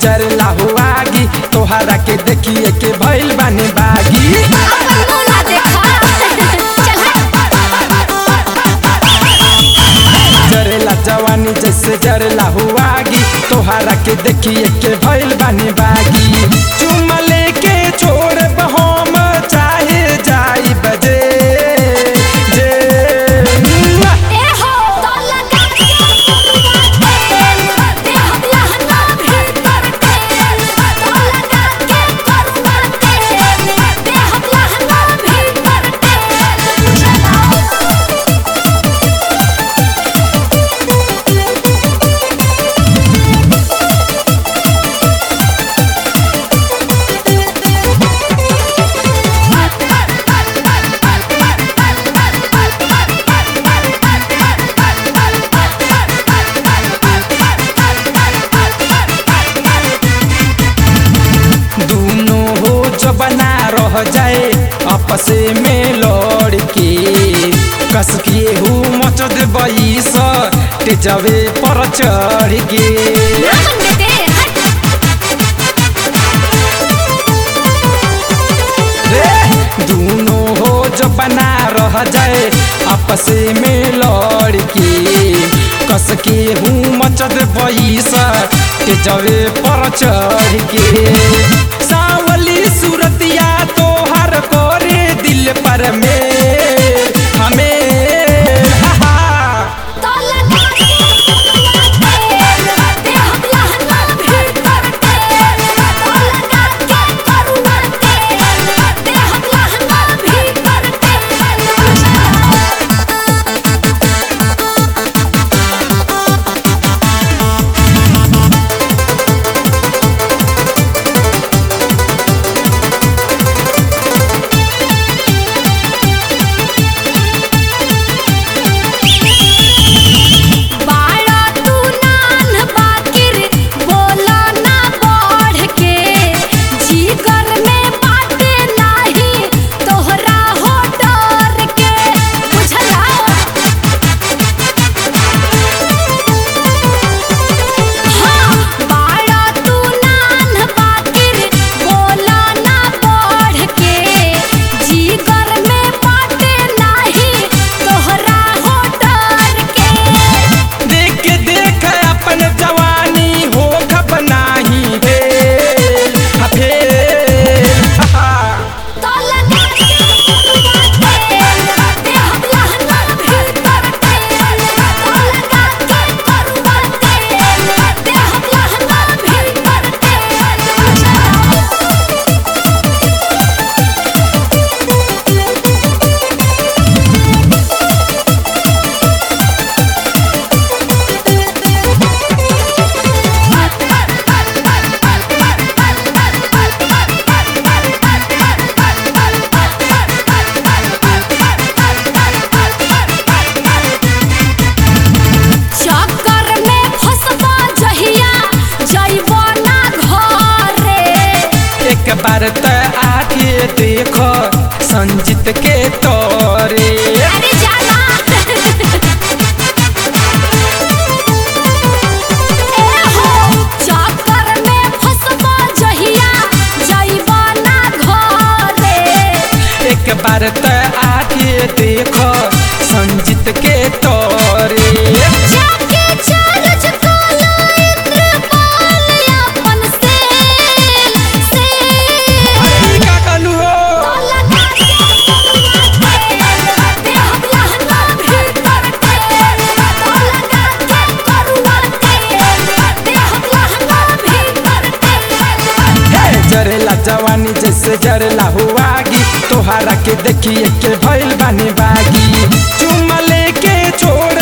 जरला हुआगी तोहरा के देखिए के भइल बानी बागी अपन बोला देखा चल जरेला जवानी जैसे जरला हुआगी तोहरा के देखिए के भइल बानी बागी चुमा लेके छोड़ हम चाहे जाई बजे जे ए हो तो लगा के तेल दे हमला हना भीतर तेल तो लगा के करुआ तेल दे हमला हना भीतर तेल चलाओ दोनों हो जबना रह जाए आपसे में लड़ के कस के हूँ मच देबई स तेजवे पर चढ़ के नामन में दे हट रे दोनों हो जबना रह जाए आपसे में लड़ के कस के हूँ मच देबई स तेजवे पर चढ़ के सावली सूरतिया तोहर कोरे दिल पर में हमें हा हा तो लगा के तेल दे हमला हना भीतर तेल तो लगा के करुआ तेल दे हमला हना भीतर तेल बाड़ा तू नान बाकिर बोला ना बढ़ के जीगर में बाटे नाही तोहरा हो डर के बुझला हाँ बाड़ा तू नान बाकिर बोला ना बढ़ के जीगर में बाटे नाही तोहरा हो डर के देख देख अपन जवानी हो खप नाही भेल हा भेल हा हा। तो लगा के करुआ तेल दे हमला हना भीतर तेल तो लगा के करुआ तेल दे हमला हना भीतर तेल चलाओ चक्कर में फसबा जहिया जइबो ना घरे एक बार त आके देखो संजीत के तोरे अरे जाना ए हो चक्कर में फसबा जहिया जइबो ना घरे एक बार त आके देखो संजीत के तोरे जाके चार्ज काला इंद्रपाल अपन सेल सेल का कहलू हो तो लगा के करुआ तेल दे हमला हना भीतर तेल तो लगा के करुआ तेल दे हमला हना भीतर तेल हे जरेला जवानी जैसे जरेला हुआगी तोहरा के देखिए के भइल बानी बागी चुमा लेके छोड़